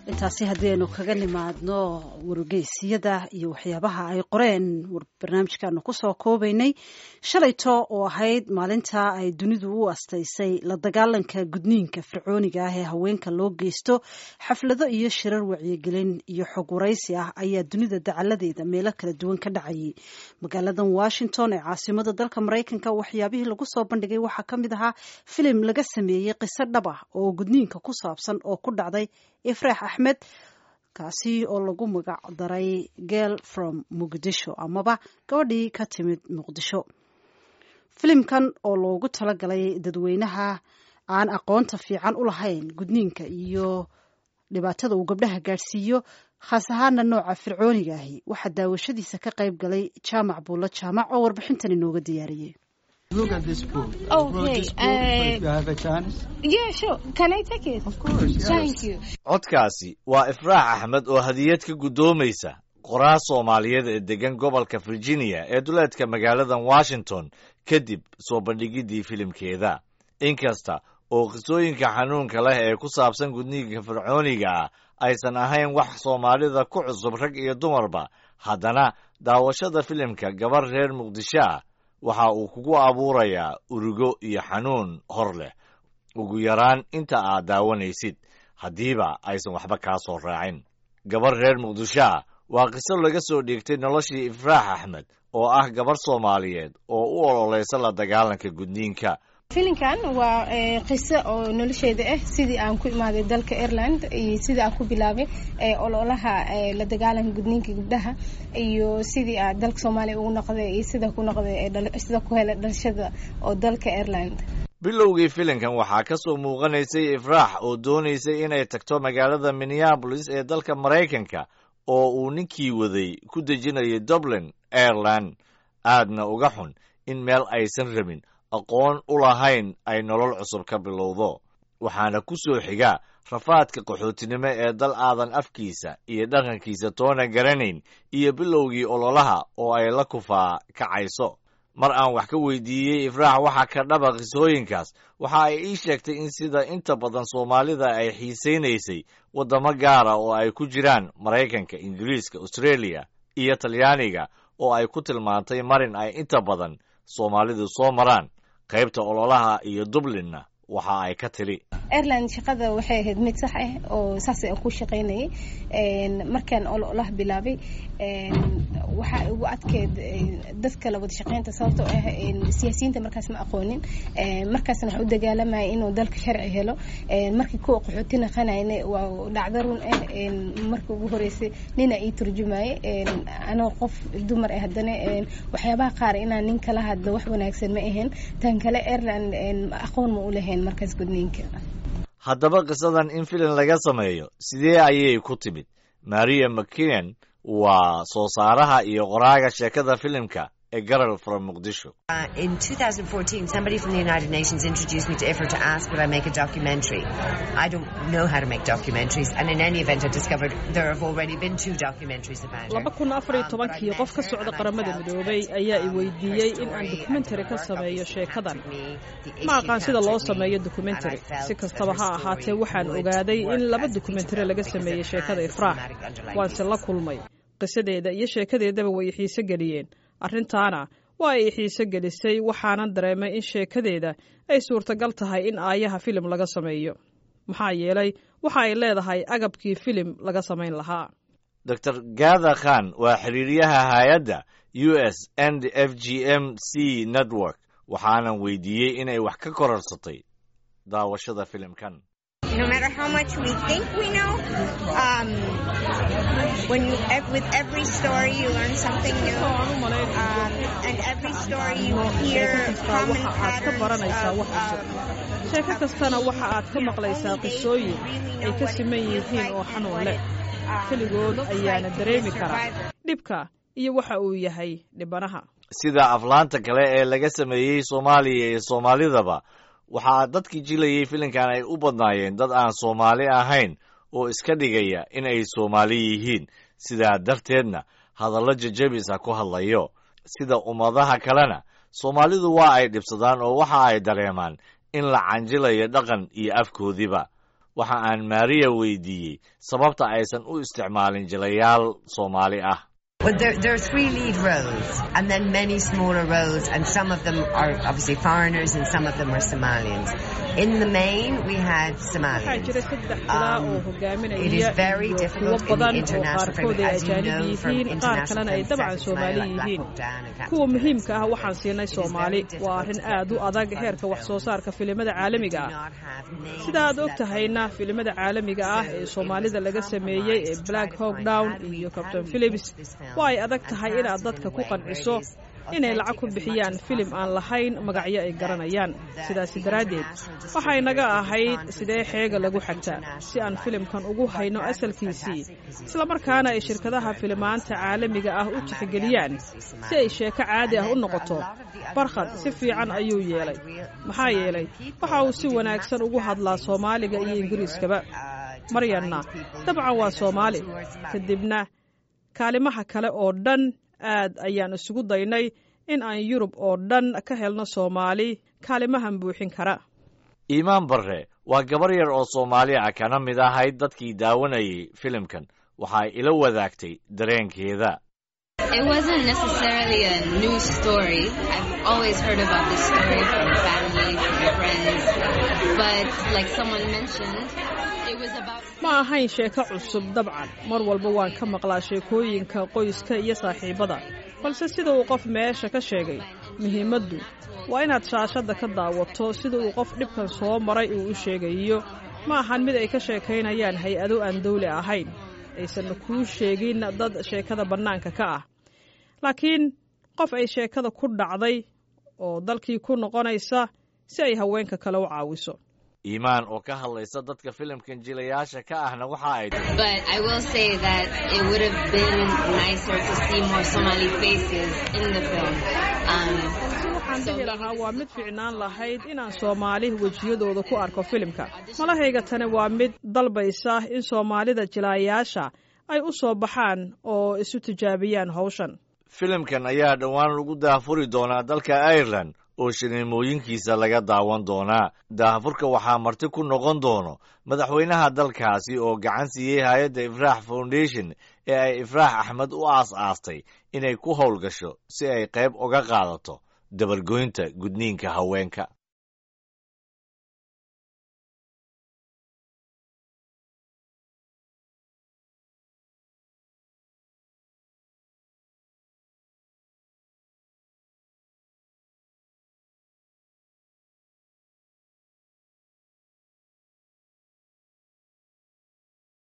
intaasi haddaynu kaga nimaadno wargeysiyada iyo waxyaabaha ay qoreen barnaamijkaanu kusoo koobaynay shalayto oo ahayd maalinta ay dunidu u astaysay la dagaalanka gudniinka fircooniga ah ee haweenka loo geysto xaflado iyo shirar wacyigelin iyo xog waraysi ah ayaa dunida dacaladeeda meelo kala duwan ka dhacayay magaaladan washington ee caasimada dalka maraykanka waxyaabihii lagu soo bandhigay waxaa ka mid ahaa filim laga sameeyey qiso dhab ah oo gudniinka ku saabsan oo ku dhacday ifraax axmed kaasi oo lagu magac daray girl from muqdisho amaba gabadhii ka timid muqdisho filimkan oo loogu talagalay dadweynaha aan aqoonta fiican u lahayn gudniinka iyo dhibaatada uu gabdhaha gaadhsiiyo khaas ahaana nooca fircooniga ahi waxaa daawashadiisa ka qayb galay jaamac buulla jaamac oo warbixintan inooga diyaariyey Look at this book. I Okay, wrote this book, but if you uh, have a chance, Yeah, sure. Can I take it? of course. Yes. Thank you. codkaasi waa ifraax axmed oo hadiyad ka guddoomaysa qoraa soomaaliyeed ee deggan gobolka virginia ee duleedka magaaladan washington kadib soo bandhigiddii filimkeeda inkasta oo qisooyinka xanuunka leh ee ku saabsan gudniinka fircooniga ah aysan ahayn wax soomaalida ku cusub rag iyo dumarba haddana daawashada filimka gabar reer muqdisho ah waxa uu kugu abuurayaa urugo iyo xanuun hor leh ugu yaraan inta aad daawanaysid haddiiba aysan waxba kaa soo raacin gabar reer muqdisho ah waa qiso laga soo dhiigtay noloshii ifraax axmed oo ah gabar soomaaliyeed oo u ololaysa la dagaalanka gudniinka filinkan waa eh, qiso oo nolosheeda ah sidii aan ku imaaday dalka ireland iyo sidii aan ku bilaabay eh, ololaha eh, la dagaalanka gudniinka gabdhaha iyo sidii aan dalka soomaaliya ugu noqday iyo sida ku noqday ee dhal- sida ku helay dhalashada oo dalka ireland bilowgii filimkan waxaa ka soo muuqanaysay ifraax oo doonaysay inay tagto magaalada minneabolis ee dalka maraykanka oo uu ninkii waday ku dejinayay dublin ireland aadna uga xun in meel aysan rabin aqoon u lahayn ay nolol cusub ka bilowdo waxaana ku soo xiga rafaadka qaxootinimo ee dal aadan afkiisa iyo dhaqankiisa toona garanayn iyo bilowgii ololaha oo ay la kufaa kacayso mar aan wax ka weydiiyey ifraax waxa ka dhaba qisooyinkaas waxa ay ii sheegtay in sida inta badan soomaalida ay xiisaynaysay waddamo gaara oo ay ku jiraan maraykanka ingiriiska australia iyo talyaaniga oo ay ku tilmaantay marin ay inta badan soomaalidu soo maraan qaybta ololaha iyo dublinna waxa ay ka tili ireland shaqada waxay ahayd mid sax ah oo saas aan ku shaqaynayay Een, markaan ololaha bilaabay een, waxaa ugu adkeed een, dadka la wada shaqaynta sababtoo ah een, siyaasiyiinta markaas ma aqoonin Een, markaasna waxaa u dagaalamaya inuu dalka sharci helo Een, markii kuwa qaxooti naqanayna waa dhacdo run ah Een, markii ugu horeysay nina ii turjumaye Een, anoo qof dumar ah haddana een, waxyaabaha qaar inaan nin kala hadlo wax wanaagsan ma ahayn tan kale ireland een, aqoon ma u lahayn markaas gudniinka haddaba qisadan in filim laga sameeyo sidee ayay ku timid maria mckinan waa soo saaraha iyo qoraaga sheekada filimka ee garal from muqdisho Uh, in 2014, somebody from the United Nations introduced me to IFRA to ask would I make a documentary. I don't know how to make documentaries, and in any event, I discovered there have already been two documentaries about her. laba kun afar iyo Um, but I tobankii met qof ka her socda and I qaramada felt midoobay that, ayaa i um, weydiiyey her in aan story and dokumentary her ka work sameeyo obviously sheekadan captured me, the ma issue aqaan sida loo captured me, sameeyo and I dokumentary felt si that kastaba her ha story ahaatee waxaan would ogaaday in work laba as a dokumentary feature laga film sameeyey because it sheekada has ifraax thematic underlying waanse la themes. kulmay qisadeeda iyo sheekadeedaba way i xiise geliyeen arrintaana waa ay i xiise gelisay waxaanan dareemay in sheekadeeda ay suurtagal tahay in aayaha filim laga sameeyo maxaa yeelay waxa ay leedahay agabkii filim laga samayn lahaa dr gatha khan waa xiriiryaha hay-adda u s and f g m c network waxaanan weydiiyey inay wax ka korarsatay daawashada filimkan no matter how much we think we know, um, when you, ev- with every story you learn something new, um, and every story you hear common patterns of, um, sheeko kastana waxa aad ka maqlaysaa qisooyin ay ka siman yihiin oo xanuun leh keligood ayaana dareemi karaa dhibka iyo waxa uu yahay dhibanaha sida aflaanta kale ee laga sameeyey soomaaliya iyo soomaalidaba waxaa dadkii jilayey filimkan ay u badnaayeen dad aan soomaali ahayn oo iska dhigaya in ay soomaali yihiin sidaa darteedna hadallo jajabisa ku hadlayo sida ummadaha kalena soomaalidu waa ay dhibsadaan oo waxa ay dareemaan in la canjilayo dhaqan iyo afkoodiba waxa aan maariya weydiiyey sababta aysan u isticmaalin jilayaal soomaali ah Well, there, there are three lead roles, and then many smaller roles, and some of them are obviously foreigners, and some of them are Somalians. In the main, we had waxaa Somalians. jira saddex ilaa oo Um, hogaaminaya it is very iyo kuwo difficult in the badan oo international qaarkood framework, ay as you ajaanib know from yihiin qaar international kalena ay film dabcan sectors, soomaali like Black yihiin Hawk Down and Captain kuwa Phillips. muhiimka ah waxaan siinay It is soomaali very waa arrin difficult aad u to adag fund heerka wax soo saarka filimada caalamiga We do ah not have names sida aad og that tahayna filimada caalamiga ah ee soomaalida laga sameeyey ee black hawk down iyo captain philips waa ay adag tahay inaad dadka ku qanciso inay lacag ku bixiyaan filim aan lahayn magacyo ay garanayaan sidaasi daraaddeed waxay naga ahayd sidee xeega lagu xagtaa si aan filimkan ugu hayno asalkiisii islamarkaana ay shirkadaha filimaanta caalamiga ah u tixgeliyaan si ay sheeko caadi ah u noqoto barkhad si fiican ayuu yeelay maxaa yeelay waxa uu si wanaagsan ugu hadlaa soomaaliga iyo ingiriiskaba maryanna dabcan waa soomaali kadibna kaalimaha kale oo dhan aad ayaan isugu daynay in aan yurub oo dhan ka helno soomaali kaalimahan buuxin kara iimaan barre waa gabar yar oo soomaali ah kana mid ahayd dadkii daawanayay filimkan waxay ila wadaagtay dareenkeeda It wasn't necessarily a new story. I've always heard about this story from family, from friends. But like someone mentioned, it was about ma ahayn sheeko cusub dabcan mar walba waan ka maqlaa sheekooyinka qoyska iyo saaxiibada balse sida uu qof meesha ka sheegay muhiimaddu waa inaad shaashadda ka daawato sida uu qof dhibkan soo maray uu u sheegayo ma ahan mid ay ka sheekaynayaan hay-ado aan dawli ahayn aysan kuu sheegin dad sheekada bannaanka ka ah laakiin qof ay sheekada ku dhacday oo dalkii ku noqonaysa si ay haweenka kale u caawiso iimaan oo ka hadlaysa dadka filimkan jilayaasha ka ahna waxa ay tahay But I will say that it would have been nicer to see more Somali faces in the film. Um, waxaan dhihi lahaa waa mid fiicnaan lahayd inaan soomaali wejiyadooda ku arko filimka malahayga tani waa mid dalbaysa in soomaalida jilaayaasha ay u soo baxaan oo isu tijaabiyaan hawshan filimkan ayaa dhowaan lagu daahfuri doonaa dalka ireland oo shiniimooyinkiisa laga daawan doonaa daahfurka waxaa marti ku noqon doono madaxweynaha dalkaasi oo gacan siiyey hay-adda ifraax foundation ee ay ifraax axmed u aas-aastay inay ku howlgasho si ay qayb uga qaadato dabargoynta gudniinka haweenka